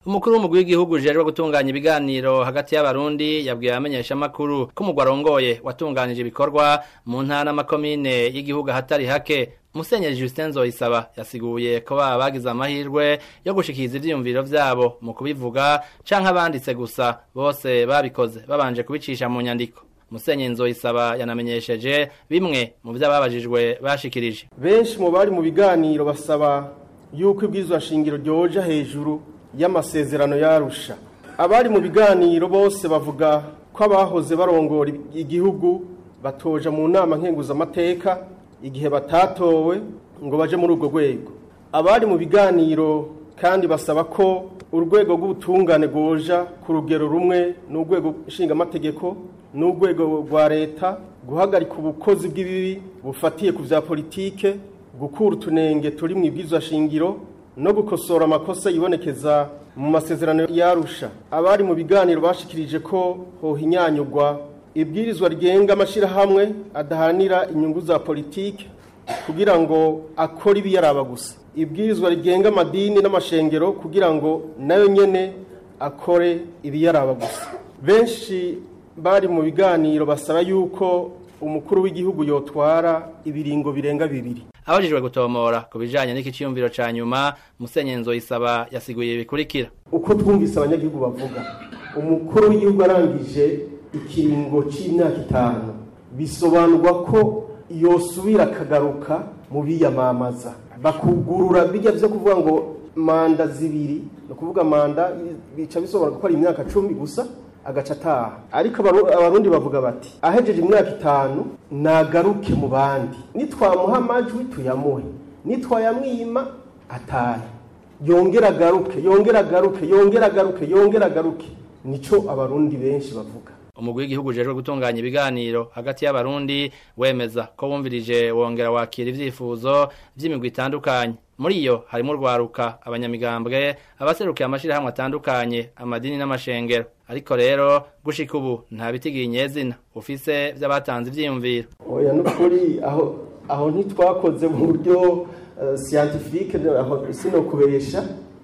umukuru w'umugwi w'igihugu ujejwe gutunganya ibiganiro hagati y'abarundi yabwiye abamenyesha amakuru ko umugwi arongoye watunganije ibikorwa mu ntara n'amakomine y'igihugu ahatari hake musenyeri Justin Zoyisaba yasiguye ko baba bagize amahirwe yo gushikiriza ivyiyumviro vyabo mu kubivuga canke abanditse gusa bose babikoze babanje kubicisha mu nyandiko musenyeri Nzoyisaba yanamenyesheje bimwe mu vy'ababajijwe bashikirije benshi mu bari mu biganiro basaba yuko ibwirizwa shingiro ryoja hejuru y'amasezerano yarusha abari mu biganiro bose bavuga ko abahoze barongora igihugu batoja mu nama nkenguzamateka igihe batatowe ngo baje muri urwo rwego abari mu biganiro kandi basaba ko urwego rw'ubutungane rwoja ku rugero rumwe n'urwego nshingamategeko n'urwego rwa leta guhagarika ubukozi bw'ibibi bufatiye ku bya politike gukura utunenge turi mu ibwirizwa shingiro no gukosora amakosa yibonekeza mu masezerano yarusha abari mu biganiro bashikirije ko hohinyanyurwa ibwirizwa rigenga amashyirahamwe adahanira inyungu za politike kugira ngo akore ibiyaraba gusa ibwirizwa rigenga amadini n'amashengero kugira ngo nayo nyene akore ibiyaraba gusa benshi bari mu biganiro basaba yuko umukuru w'igihugu yotwara ibiringo birenga bibiri abajijwe gutomora ku bijanye n'iki ciyumviro ca nyuma musenyeri Nzoyisaba yasiguye bikurikira uko twumvise abanyagihugu bavuga umukuru w'igihugu arangije ikiringo c'imyaka itanu bisobanurwa ko yosubira akagaruka mu biyamamaza bakugurura bijya byo kuvuga ngo manda zibiri ni ukuvuga manda bica bisobanura ko ari imyaka cumi gusa agaca ataha ariko abarundi bavuga bati ahejeje imyaka itanu nagaruke mu bandi nitwamuha amajwi tuyamuhe nitwayamwima atahe yongera agaruke yongera agaruke yongera agaruke yongera agaruke nico abarundi benshi bavuga umugwi w'igihugu ujejwe gutunganya ibiganiro hagati y'abarundi wemeza ko wumvirije wongera wakira ivyifuzo vy'imigwi itandukanye muri iyo harimo urwaruka abanyamigambwe abaserukiye amashirahamwe atandukanye amadini n'amashengero ariko rero gushika ubu nta bitigiye nyezina ufise vy'abatanze ivyiyumviro oya n'ukuri aho aho ntitwakoze mu buryo uh, scientifique aho sinokubesha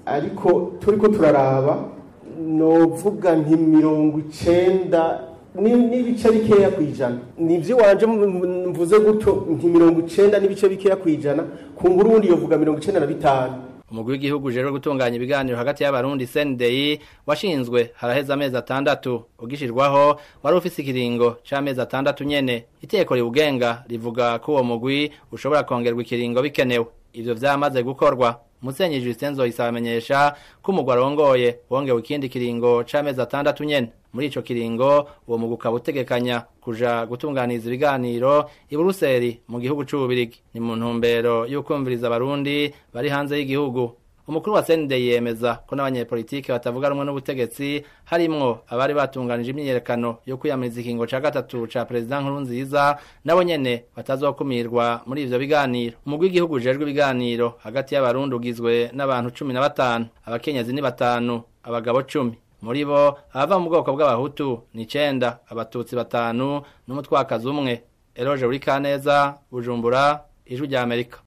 ariko turiko turaraba novuga nti mirongo icenda n'ibice bikeya ku ijana nivyo wanje mvuze gutyo nti mirongo icenda n'ibice bikeya ku ijana ku ngurundi yovuga mirongo icenda na bitanu umugwi w'igihugu ujejwe gutunganya ibiganiro hagati y'abarundi CNDI washinzwe haraheze amezi atandatu ugishirwaho wari ufise ikiringo c'amezi atandatu nyene iteko riwugenga rivuga ko uwo mugwi ushobora kongerwa ikiringo bikenewe ivyo vyamaze gukorwa Musenyi Justin Zoyisaba amenyesha ko umugwi arongoye wongewe ikindi kiringo c'amezi atandatu nyene muri ico kiringo uwo mugwi ukaba utegekanya kuja gutunganiza ibiganiro i Buruseli mu gihugu c'Ububirigi ni mu ntumbero y'ukumviriza abarundi bari hanze y'igihugu umukuru wa CND yemeza ko n'abanyepolitike batavuga rumwe n'ubutegetsi harimwo abari batunganije imyiyerekano yo kwiyamiriza ikingo ca gatatu ca perezida Nkurunziza nabo nyene batazokumirwa muri ivyo biganiro umugwi w'igihugu ujejwe ibiganiro hagati y'abarundi ugizwe n'abantu cumi na batanu abakenyezi ni batanu abagabo cumi muri bo abava mu bwoko bw'abahutu ni icenda abatutsi batanu n'umutwakazi umwe eroje uri kaneza bujumbura ijwi rya amerika